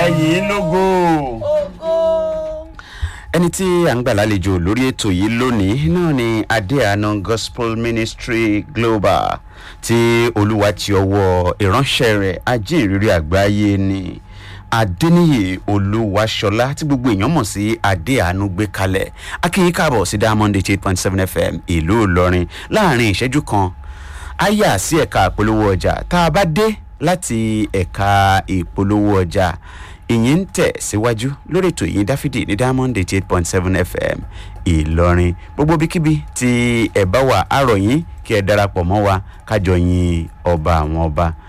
yìí lógo. ògo. ẹni tí à ń gbà lálejò lórí ètò yìí lónìí náà ni adéàna gospel ministry global tí olúwa ti ọwọ́ ìránṣẹ́ rẹ̀ ajínrere àgbáyé ni adéníyè olúwaṣọlá tí gbogbo èèyàn mọ̀ sí adéàánú gbé kalẹ̀ akínyìn káàbọ̀ sí diamond eight point seven fm ìlú ìlọrin láàrin ìṣẹ́jú kan a yà sí ẹ̀ka ìpolówó ọjà tá a bá dé láti ẹ̀ka ìpolówó ọjà ìyẹn ń tẹ̀ síwájú lórí ètò ìyìn dáfídì ní diamond eight point seven fm ìlọrin gbogbo bíkíbi tí ẹ bá wà àròyìn kí ẹ darapọ̀ mọ́ wa kájọ yin ọba àwọn ọba